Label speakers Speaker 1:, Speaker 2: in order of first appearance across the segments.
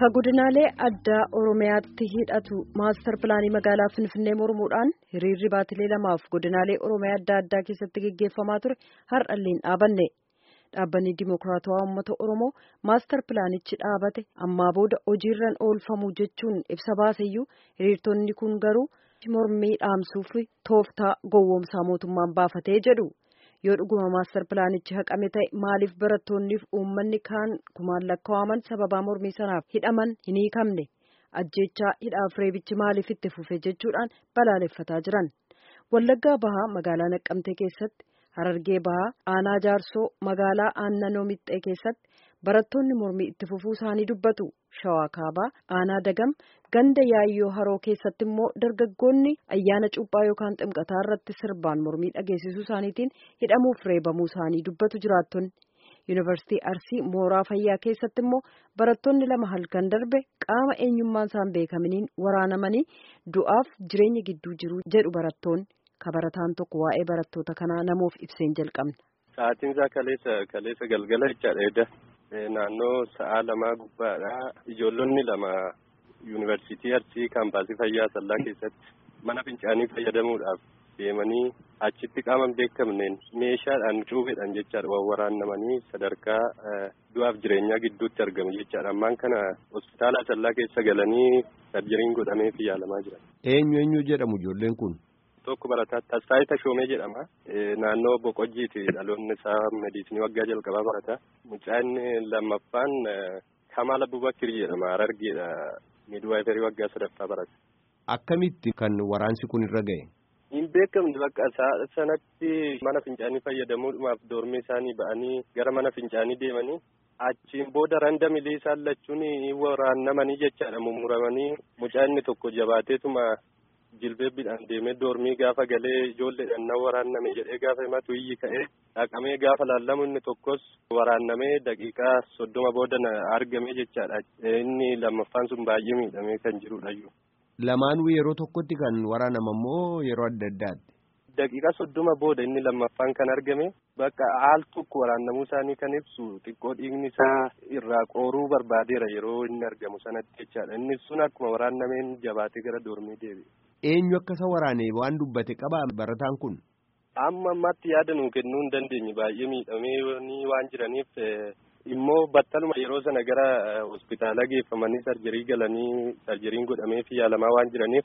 Speaker 1: Ka godinaalee addaa Oromiyaatti hidhatu maastar pilaanii magaalaa Finfinnee mormuudhaan hiriirri baatilee lamaaf godinaalee Oromiyaa adda addaa keessatti gaggeeffamaa ture har'allee hin dhaabanne. Dhaabbanni Dimookiraatawaa Uummata Oromoo maastar pilaanichi dhaabate ammaa booda hojiirran oolfamu jechuun ibsa baaseyyuu hiriirtonni kun garuu mormii dhaamsuuf tooftaa gowwoomsaa mootummaan baafatee jedhu. yoo dhuguma maastar pilaanichi haqame ta'e maaliif barattoonniif uummanni kaan kumaan lakkaa'aman sababaa mormii sanaaf hidhaman hin hiikamne ajjechaa hidhaaf reebichi maaliif itti fufe jechuudhaan balaaleffataa jiran wallaggaa bahaa magaalaa naqqamtee keessatti harargee bahaa aanaa jaarsoo magaalaa aannanoo mixxee keessatti barattoonni mormii itti fufuu isaanii dubbatu shawaa kaabaa aanaa dagam ganda yaayyoo haroo keessatti immoo dargaggoonni ayyaana cuuphaa yookaan ximqataa irratti sirbaan mormii dhageessisuu isaaniitiin hidhamuuf reebamuu isaanii dubbatu jiraattonni yuunivarsiitii arsii mooraa fayyaa keessatti immoo barattoonni lama halkan darbe qaama eenyummaan isaan beekamaniin waraanamanii du'aaf jireenya gidduu jiru jedhu barattoonni kabarataan tokko waa'ee barattoota kanaa namoof ibseen jalqabne.
Speaker 2: Sa'aatiin isaa kaleessa kaleessa galgala jechaadha. Naannoo sa'aa lamaa gubbaadha. Ijoollonni lama yuunivarsiitii Arsii kaampaasii fayyaa Asallaa keessatti mana fincaanii fayyadamuudhaaf deemanii achitti qaama hin beekamneen meeshaadhaan cuufedhaan jechaadha waan waraannamanii sadarkaa du'aaf jireenyaa gidduutti argamu jechaadha. Ammaan kana hospitaala Asallaa keessa galanii sarjariin godhamee fi yaalamaa jiran.
Speaker 3: Eenyu eenyu jedhamu ijoolleen kun?
Speaker 2: Tokko barataa Tasfaayii Tashoomee jedhama. Naannoo Boqojjiiti dhaloonni isaa mediisinii waggaa jalqabaa barata. Mucaan lammaffaan Kamaal Abubakir jedhama. Harargeedha. Midwaayifarii waggaa sadaffaa barata.
Speaker 3: Akkamitti kan waraansi kun irra ga'e?
Speaker 2: Hin beekamne bakka sanatti mana fincaanii fayyadamuudhaaf doormii isaanii ba'anii gara mana fincaanii deemanii achiin booda randa miliisaan lachuun waraannamanii jechaadha mummuramanii mucaa inni tokko jabaateetuma jilbeebbiidhaan deemee doormii gaafa galee ijoolleedhaan nan waraanname jedhee gaafa himatu iyyi ka'ee dhaqamee gaafa laallamu inni tokkos waraannamee daqiiqaa soddoma booda argame jechaadha. Inni lammaffaan sun baay'ee miidhamee kan jirudha.
Speaker 3: Lamaanuu yeroo tokkotti kan waraanama moo yeroo adda addaatti?
Speaker 2: Daqiiqaa soddoma booda inni lammaffaan kan argame bakka haal tokko waraannamuu isaanii kan ibsu xiqqoo dhiigni isaa irraa qooruu barbaadeera yeroo inni argamu sanatti jechaadha. Inni sun akkuma waraannameen jabaatee gara doormii deebi'e.
Speaker 3: Eenyu akka isa waraane waan dubbate qaba barataan kun?
Speaker 2: Amma ammaatti yaada nuu kennuu hin dandeenye baay'ee miidhamee waan jiraniif immoo battaluma yeroo sana gara hospitaala geeffamanii sarjarii galanii sarjariin godhamee fi yaalamaa waan jiraniif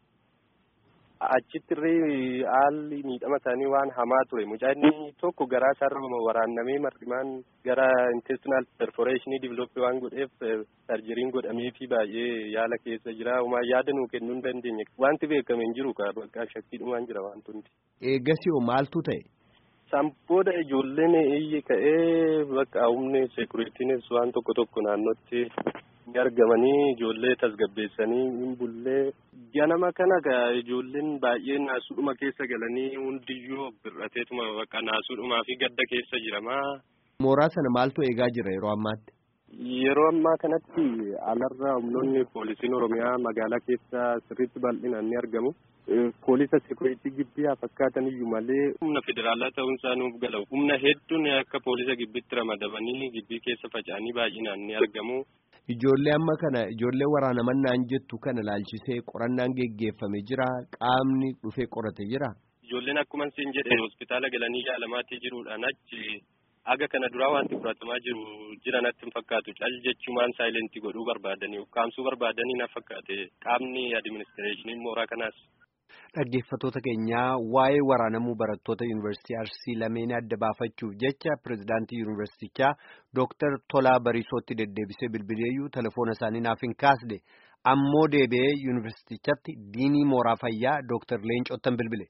Speaker 2: achittirree haalli miidhama isaanii waan hamaa ture mucaan tokko garaa isaarra waraannamee mar'imaan gara intestinal perforeeshinii divilooppii waan godheef sarjariin godhamee fi baay'ee yaala keessa jira homaa yaada nuu kennuu hin dandeenye wanti beekame hin jiru bakka shakkiidhumaan jira wantoonni.
Speaker 3: Eegasii maaltu ta'e?
Speaker 2: Sampooda ijoolleen iyyi ka'ee bakka humni seekuriitiinis waan tokko tokko naannootti ni argamanii ijoollee tasgabbeessanii hin bullee ganama kana ijoolleen baay'ee naasuudhuma keessa galanii hundiyyuu bir'ateetuma bakka naasuudhumaa fi gadda keessa jiramaa.
Speaker 3: Mooraa sana maaltu eegaa jira yeroo ammaatti?
Speaker 2: Yeroo ammaa kanatti alarra humnoonni poolisiin Oromiyaa magaalaa keessa sirriitti bal'inaan ni argamu. Poolisa seekuriitii gibbii haa fakkaatan iyyuu malee humna federaalaa ta'uun isaa nuuf gala. Humna hedduun akka poolisa gibbiitti ramadamanii gibbii keessa faca'anii baay'inaan ni argamu.
Speaker 3: Ijoollee amma kana ijoollee waraanamannaan jettu kana laalchisee qorannaan geggeeffame jira qaamni dhufee qorate jira.
Speaker 2: Ijoolleen akkuma isin jedhe hospitaala galanii yaalamaatti jiruudhaan achi aga kana duraa wanti fudhatamaa jiru jira natti hin fakkaatu cal jechumaan saayilentii godhuu barbaadanii ukkaamsuu barbaadanii na fakkaate qaamni adiministireeshinii mooraa kanaas.
Speaker 4: Dhaggeeffattoota keenyaa waa'ee waraanamuu barattoota yuunivarsiitii Arsii lameen adda baafachuuf jecha pirezidaantii yuunivarsiitichaa Dooktar Tolaa Bariisootti deddeebisee bilbileeyyuu telefoona isaanii naaf hin kaasne ammoo deebi'ee yuunivarsiitichatti diinii mooraa fayyaa Dooktar Leencoottan bilbile.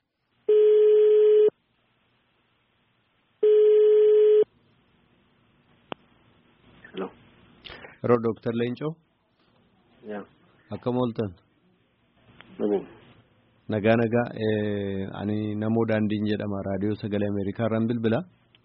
Speaker 4: Yeroo Dooktar Leencoo. Akkam ooltan. Nagaa nagaa ani namoo daandiin jedhama raadiyoo sagalee Ameerikaa irraan bilbila.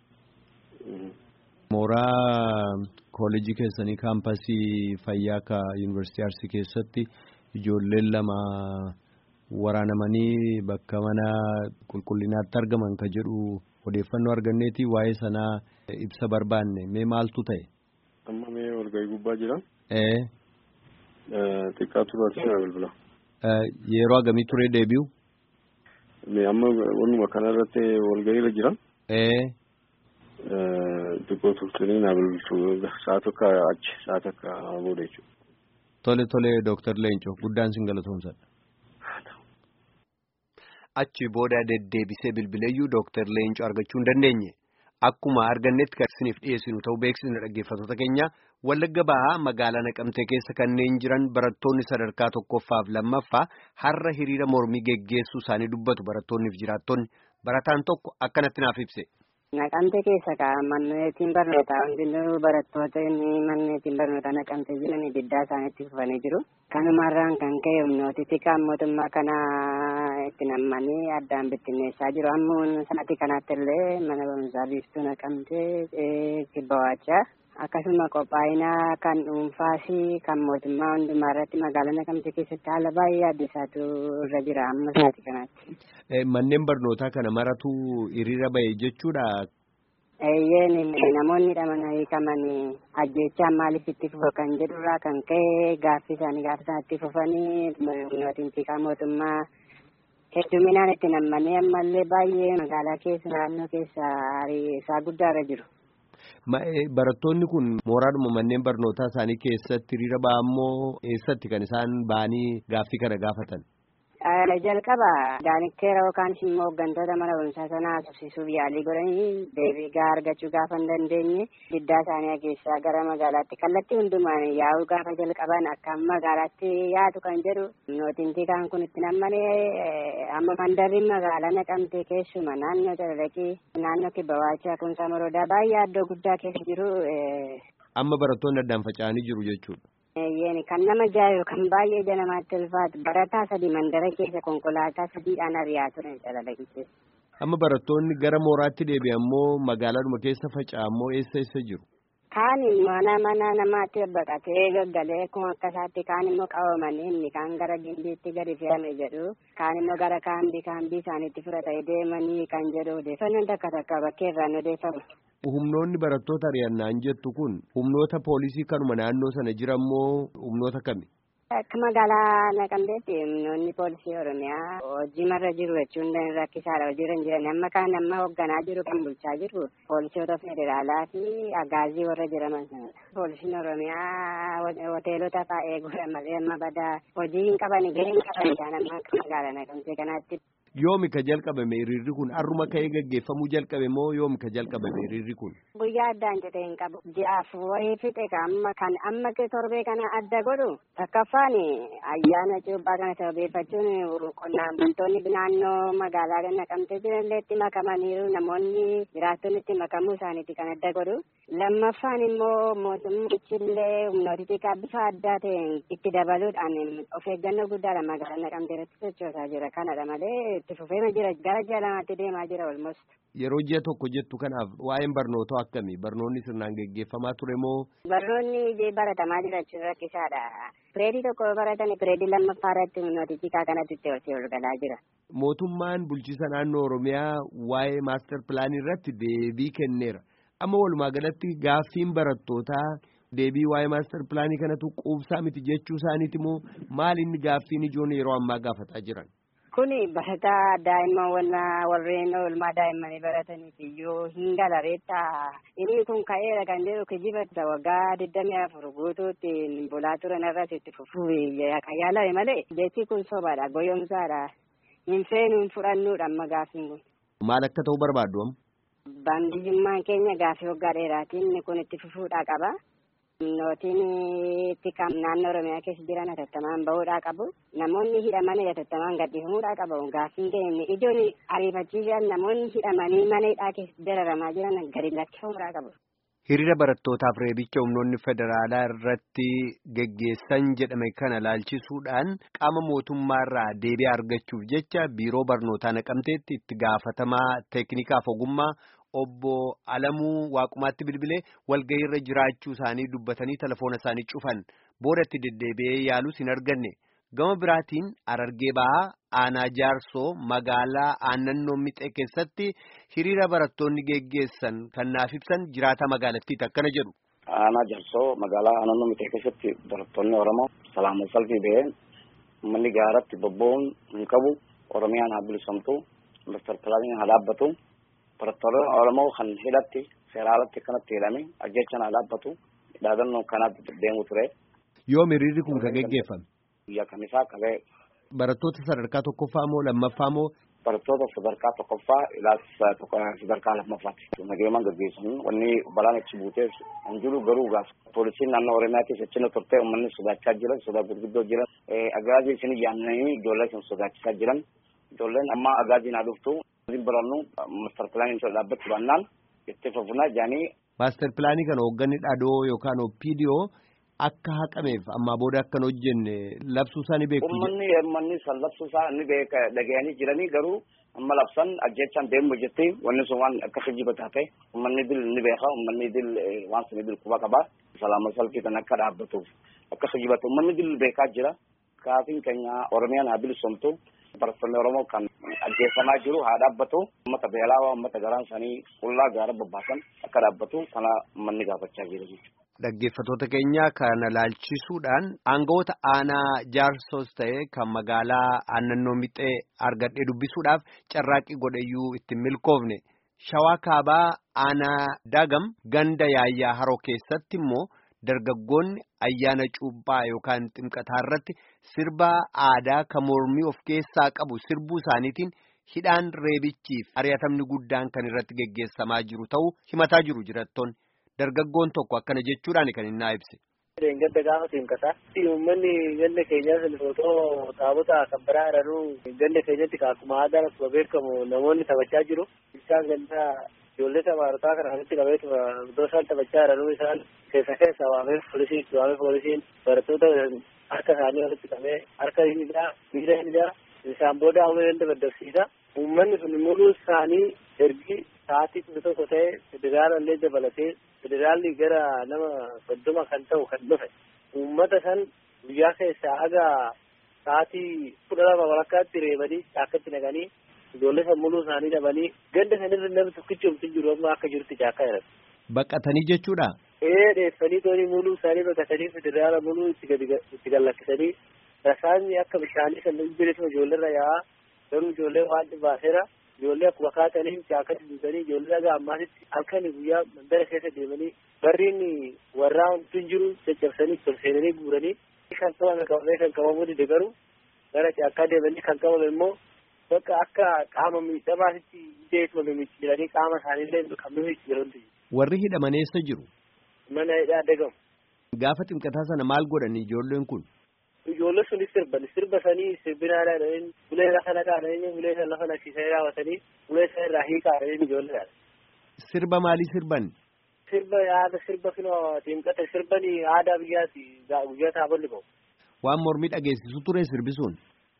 Speaker 4: Mooraa kooleejii keessanii kaampasii fayyaa ka yuunivarsiitii Arsii keessatti ijoolleen lama waraanamanii bakka mana qulqullinaatti argaman ka jedhu odeeffannoo arganneeti waa'ee sanaa ibsa barbaanne mee maaltu ta'e?
Speaker 2: Amma mee
Speaker 5: walgahii gubbaa jiran.
Speaker 3: Ee.
Speaker 5: Xiqqaa turaatii na bilbila.
Speaker 3: Yeroo hagamii turee deebi'u?
Speaker 5: Amma wanuma kanarratti walgahiirra jiran.
Speaker 3: Ee.
Speaker 5: Xiqqoo turtanii na bilbiltu sa'a tokko achi sa'a tokko booda jechuudha.
Speaker 3: Tole tole Dooktar Leencoo guddaan sin galatoomsadha.
Speaker 4: Achi booda deddeebisee bilbileeyyuu Dooktar Leencoo argachuu hin dandeenye. Akkuma argannetti kan isiniif dhiyeessinu ta'uu beeksisna dhaggeeffattoota keenya Wallagga Bahaa magaalaa Naqamtee keessa kanneen jiran barattoonni sadarkaa tokkoffaaf lammaffaa har'a hiriira mormii geggeessuu isaanii dubbatu barattoonniif jiraattonni barataan tokko akkanatti naaf ibse.
Speaker 6: Naqamtee keessa manneetiin barnootaa hundinuu barattoota manneetiin barnootaa naqamtee jiran diddaa isaaniitti fufanii jiru. Kanumarraan kan ka'e humnooti xiqqaan mootummaa kana itti nammanii addaan bittinneessaa jiru. Ammoo sa'aatii kanatti illee mana barumsaa biiftuu naqamtee kibba waachaa. Akkasuma qophaa'inaa kan dhuunfaa fi kan mootummaa hundumaa irratti magaalaa naqamtee keessatti haala baay'ee addisaatu irra jira amma sa'aatii kanatti.
Speaker 3: Manneen barnootaa kana maratu hiriira bahe jechuudha.
Speaker 6: Eeyyeen namoonni hidhaman hiikaman ajjechaan maaliif itti fufa kan jedhurraa kan ka'e gaaffii isaanii gaafa isaan itti fufanii humnootiin tikaa mootummaa hedduminaan itti nammanii ammallee baay'ee magaalaa keessa naannoo keessa isaa guddaarra jiru.
Speaker 3: Barattoonni kun mooraadhuma manneen barnootaa isaanii keessatti hiriira ba'a ammoo eessatti kan isaan ba'anii gaaffii kana gaafatan?
Speaker 6: jalqaba daanikteera yookaan immoo hooggantoota mana barumsaa sanaa haasofsiisuuf yaalii godhanii deebii gahaa argachuu gaafa hin dandeenye diddaa isaanii keessaa gara magaalaatti kallattii hundumaan yaa'uu gaafa jalqaban akka magaalaatti yaadu kan jedhu nootiin tikaan kun itti nammalee amma mandarri magaalaa naqamtee keessuma naannoo Calalaqii naannoo Kibbawaachaa Kumsaa Moroodaa baay'ee addoo guddaa keessa jiru.
Speaker 3: Amma barattoonni addaan faca'anii jiru jechuudha.
Speaker 6: kan nama jaayu kan baay'ee ija namaatti ulfaatu barataa sadii mandara keessa konkolaataa sadiidhaan ari'aa turan Calalaqii keessa.
Speaker 3: Amma barattoonni gara mooraatti deebi'an ammoo magaalaadhuma keessa faca'an ammoo eessa eessa jiru?
Speaker 6: Kaan mana mana namaatti baqatee gaggalee akkuma akka isaatti kaan immoo qabamanii inni kaan gara gimbiitti gadi fe'ame jedhu kaan immoo gara kaambii kaambii isaaniitti fudhatee deemanii kan jedhu odeeffannoon takka takka bakkee irraan odeeffamu.
Speaker 3: Humnoonni barattoota ari'annaan jettu kun humnoota poolisii kanuma naannoo sana jiran moo humnoota kami?
Speaker 6: Akka magaalaa Naqamteetti humnoonni poolisii Oromiyaa hojii marra jiru jechuun rakkisaadha hojiirra hin jiran amma kaan amma hoogganaa jiru kan bulchaa jiru poolisoota federaalaa fi agaazii warra jedhaman sanadha. Poolisiin Oromiyaa hoteelota fa'aa eeguudha malee amma badaa hojii hin qaban gahee hin qaban isaan amma akka magaalaa Naqamtee kanaatti.
Speaker 3: Yoomi ka jalqabame hiriirri kun har'uma ka'ee gaggeeffamuu jalqabe moo yoomi ka jalqabame hiriirri kun?
Speaker 6: Guyyaa addaan jedhee hin qabu. Ji'aaf wayii fixe amma kan amma torbee kana adda godhu takkaffaan ayyaana cuuphaa kana sababeeffachuun qonnaan bultoonni naannoo magaalaa naqamtee jiranillee itti makamaniiru namoonni jiraattonni itti makamuu isaaniiti kan adda godhu. Lammaffaan immoo mootummichillee humnooti xiqqaa bifa addaa ta'een itti dabaluudhaan of eeggannoo guddaadha magaalaa naqamtee irratti sochoosaa jira kanadha malee itti fufeema jira gara ji'a lamaatti deemaa jira olmost.
Speaker 3: Yeroo ji'a tokko jettu kanaaf waa'een barnootaa akkamii barnoonni sirnaan geggeeffamaa ture moo?
Speaker 6: Barnoonni baratamaa jiraachuu rakkisaadha. Pireedii tokko baratanii pireedii lammaffaa irratti humnooti xiqqaa kanatti itti olsee olgalaa jira.
Speaker 3: Mootummaan bulchiisa naannoo Oromiyaa waa'ee maastar pilaanii irratti deebii kenneera. Amma walumaa galatti gaaffiin barattootaa deebii waa'ee maastar pilaanii kanatu quubsaa miti jechuu isaaniiti moo maal inni gaaffiin ijoon yeroo ammaa gaafataa jiran?
Speaker 6: Kuni barataa daa'imman warreen oolmaa daa'immanii barataniif iyyuu hin galareetta. Inni kun ka'eera kan jedhu kijiba waggaa digdamii afur guutuutti bulaa turan irratti itti fufuu kan yaalame malee jechi kun sobaadha goyoomsaadha. Hin feenu hin fudhannuudha amma gaaffiin kun.
Speaker 3: Maal akka ta'u barbaaddu amma?
Speaker 6: Baandiyyummaan keenya gaaffii waggaa dheeraatiin kun itti fufuudhaa qaba. Nootiin xiqqaa naannoo Oromiyaa keessa jiran hatattamaan bahuudhaa qabu. Namoonni hidhaman hatattamaan gadhiifamuudhaa qabu. Gaaffiin keenya ijoon ariifachiisan namoonni hidhamanii mana hidhaa keessa dararamaa jiran gadi lakkifamuudhaa qabu.
Speaker 4: Hiriira barattootaaf reebicha humnoonni federaalaa irratti geggeessan jedhame kana laalchisuudhaan qaama mootummaarraa deebii argachuuf jecha biiroo barnootaa naqamteetti itti gaafatamaa teeknikaaf ogummaa. Obbo Alamuu Waaqumaatti bilbilee walgahiirra jiraachuu isaanii dubbatanii telefoona isaanii cufan boodatti deddeebi'ee yaalus hin arganne gama biraatiin Harargee Bahaa aanaa jaarsoo magaalaa aannannoo mixee keessatti hiriira barattoonni geggeessan kan naaf ibsan jiraata magaalattiiti akkana jedhu.
Speaker 5: aanaa jarsoo magaalaa naannoo mitee keessatti barattoonni oromoo salaama salfii ba'een uummanni gaaratti bobba'uun hin qabu oromiyaan haa bilisomtu master pilaaniin haa dhaabbatu barattoonni oromoo kan hidhatti seeraalatti akkanatti hidhame ajjechaan haa dhaabbatu dhaadannoo kanaatti deemu ture.
Speaker 3: Yoom hiriirri kun kan geggeeffame?
Speaker 5: Guyyaa kamisaa qabee.
Speaker 3: Barattoota sadarkaa tokkoffaa moo lammaffaa moo?
Speaker 5: Barattoota sadarkaa tokkoffaa ilaalcha sadarkaa lammaffaatti. Nageemaan gaggeessan wanni balaan achi buuteef hin jiru garuu gaaf poolisiin naannoo Oromiyaatis achina turte uummanni sodaachaa jiran sodaa gurguddoo jiran agaazii isin yaamnanii ijoollee isin sodaachisaa jiran ijoolleen amma agaaziin haa dhuftu isin barannu master pilaaniin dhaabbachuu baannaan itti fufnaa jaanii.
Speaker 3: Maaster pilaanii kana hoogganni dhadoo yookaan opiidiyoo akka haqameef ammaa booda akkan hojjenne labsuu isaa ni beeku.
Speaker 5: Uummanni uummanni san labsuu isaa ni beeka dhaga'anii jiranii garuu amma labsan ajjechaan deemu jetti wanni sun waan akka kijiba taate uummanni dil ni beeka uummanni dil waan sun dil quba qaba salaama salfii kan akka dhaabbatuuf akka kijibatu uummanni dil beekaa jira kaafiin keenya oromiyaan haa bilisomtu barattoonni oromoo kan ajjeefamaa jiru haa dhaabbatu uummata beelaa uummata garaan isaanii qullaa gaara bobbaasan akka dhaabbatu kana uummanni gaafachaa jira jechuudha.
Speaker 4: Dhaggeeffattoota keenya kana laalchisuudhaan aangawoota aanaa jaarsos ta'e kan magaalaa aannannoo mixee argadhee dubbisuudhaaf carraaqqii godheyyuu ittiin milkoofne shawaa kaabaa aanaa dagam ganda yaayyaa haroo keessatti immoo dargaggoonni ayyaana cuuphaa yookaan ximqataa irratti sirba aadaa kan mormii of keessaa qabu sirbuu isaaniitiin hidhaan reebichiif ari'atamni guddaan kan irratti geggeessamaa jiru ta'uu himataa jiru jirattoonni. Dargaggoon tokko akkana jechuudhaan kan inni ibse.
Speaker 7: Gadda gaafa simkataa uummanni ganda keenyaa sun footoo taabota kan biraa jiranuu ganda keenyatti akkuma aadaa akkuma beekamu namoonni taphachaa jiru. Isaan ganda ijoollee tapharotaa kana walitti qabeetu iddoo isaan taphachaa jiranuu isaan keessa keessa waamee poolisiin waamee poolisiin barattoota harka isaanii walitti qabee harka hidhaa miila hidhaa isaan booda hawwee ganda daddabsiisa. Uummanni sun muluu isaanii ergi sa'aatii kudha tokko ta'e federaala illee dabalatee federaalli gara nama soddoma kan ta'u kan dhufe uummata san guyyaa keessaa aga sa'aatii kudha lama walakkaatti reebanii caakkatti naqanii ijoollee san muluu isaanii dhabanii ganda sanirra namni tokkichi omti jiru amma akka jirutti caakkaa jiran.
Speaker 3: Baqatanii jechuudha.
Speaker 7: Ee dheeffanii toonii muluu isaanii baqatanii federaala muluu itti gadi itti gallakkisanii rasaasni akka bishaanii san bilisuma ijoolleerra yaa'aa garuu ijoollee waan dhibaaseera. ijoollee akkuma kaataniin caakkatti duutanii ijoollee dhagaa ammaasitti halkanii guyyaa mandara keessa deemanii barriin warraa wanti jiru caccabsanii tolseenanii guuranii kan qabame qabamee kan qabamu dide garuu gara caakkaa deemanii kan qabame immoo bakka akka qaama miidhamaasitti ideetuma mimicciiranii qaama isaaniillee kan mimicciirantu
Speaker 3: Warri hidhaman eessa jiru?
Speaker 7: Mana hidhaa dagamu.
Speaker 3: Gaafa ximqataa sana maal godhan ijoolleen kun?
Speaker 7: ijoollee sunis sirban sirba sanii sirbinaadha jedhanii ulee lafa naqaa jedhanii ulee san lafa naqsiisanii raawwatanii ulee san irraa hiikaa jedhanii ijoolleedha.
Speaker 3: Sirba maalii sirban?
Speaker 7: Sirba yaada sirba finoo ximqata sirbanii aadaa biyyaati guyyaa taabolli ba'u.
Speaker 3: Waan mormii dhageessisu ture sirbisuun?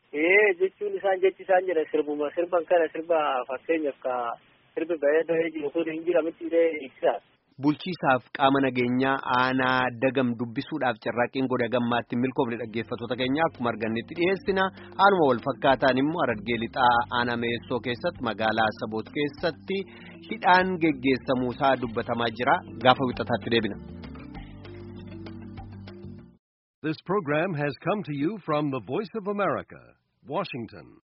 Speaker 7: Ee jechuun isaan jechi isaan jedhan sirbuma sirban kana sirba fakkeenyaaf ka sirbi ba'ee bahee jiru kun hin jiramitti illee ibsaa.
Speaker 4: Bulchiisaaf qaama nageenyaa aanaa dagam dubbisuudhaaf carraaqqiin godha gammaatti milkoofne dhaggeeffattoota keenya akkuma argannetti dhiyeessina haaluma wal fakkaataan immoo Harargee lixaa aanaa meessoo keessatti magaalaa saboot keessatti hidhaan geggeessamuusaa dubbatamaa jira gaafa wixataatti deebina.
Speaker 8: This program has come to you from the Voice of America, Washington.